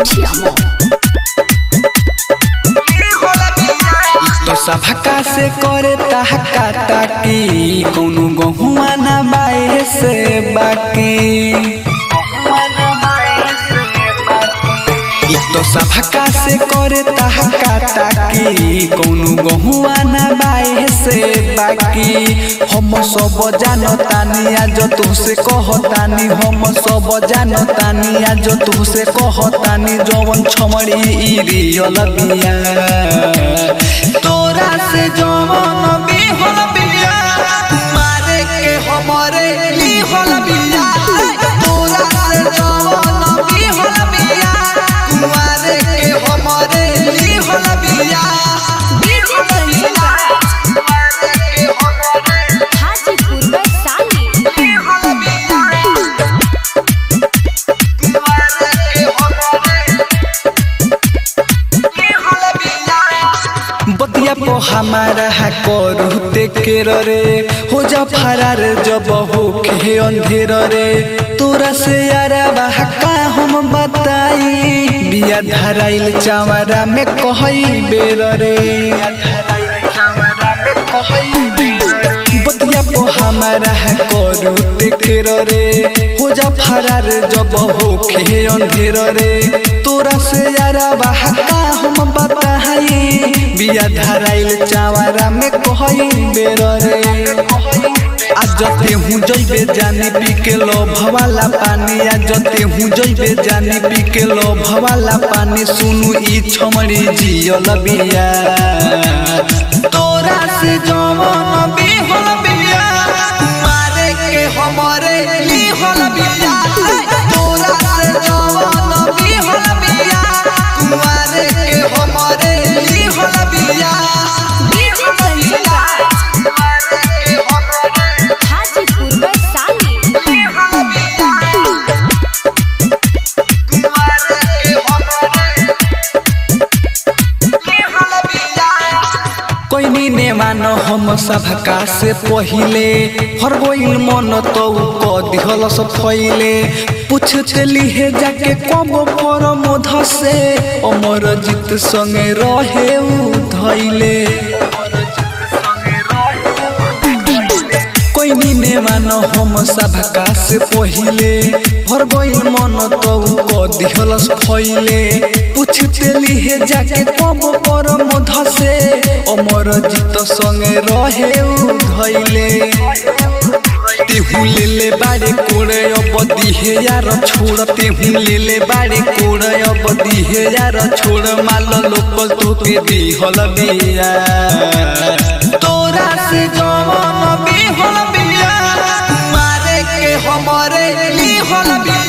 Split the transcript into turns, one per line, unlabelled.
मीठिया मोह
तो सभका से करे तहका ताकी कौनो गहुआ ना बाए से बाकी इ तो सभका से करे तहका ताकी कौनो गहुआ ना बाए से बाकी हम सब जानतानी आज तुहसे कहतानी हम सब जानतानी आज तुहसे कहतानी जवन छमड़ी ई रियल बिया तोरा से जवन बिहल बिया मारे के हमरे लिहल बिया तोरा से जवन बिहल बिया मारे के हमरे लिहल बिया
डीजे कंचन हाजीपुर वैशाली
बतिया पो हमारा है करू ते के रे हो जा फरार जब हो के अंधेर रे तोरा से यारा का हम बताई बिया धराइल चावरा में कहई बेर रे बतिया पो हमारा है करू ते के रे हो जा फरार जब हो के अंधेर रे तोरा से यारा का हम बताई बिया धराइल चावरा में कहई बेर रे आज जते हूँ जइबे जानी पी के लो भवाला पानी आज जते हूँ जइबे जानी पी के लो भवाला पानी सुनु ई छमड़ी जियल बिया तोरा से जवन बिहल बिया मारे के हमरे लिहल बिया तोरा से जवन बिहल बिया मारे के हमरे लिहल बिया
डीजे कंचन हाजीपुर वैशाली
कोई ने मान हम सभका से पहिले हर गोइल मन तो क दिहल सब फैले पूछते लिहे जाके कब पर मोध से अमर जीत संगे रहे उ धैले कोई ने मान हम सभका से पहिले हर गोइल मन तो क दिहल सब फैले पूछते लिहे जाके कब पर मोध से अमर जीत संगे रहे उ धैले तेहू ले ले बारे कोड़े अब दिहे यार छोड़ तेहू ले ले बारे कोड़े अब दिहे यार छोड़ माल लोकल तो के दिहल बिया तोरा से जवन बिहल बिया मारे के हमरे लिहल बिया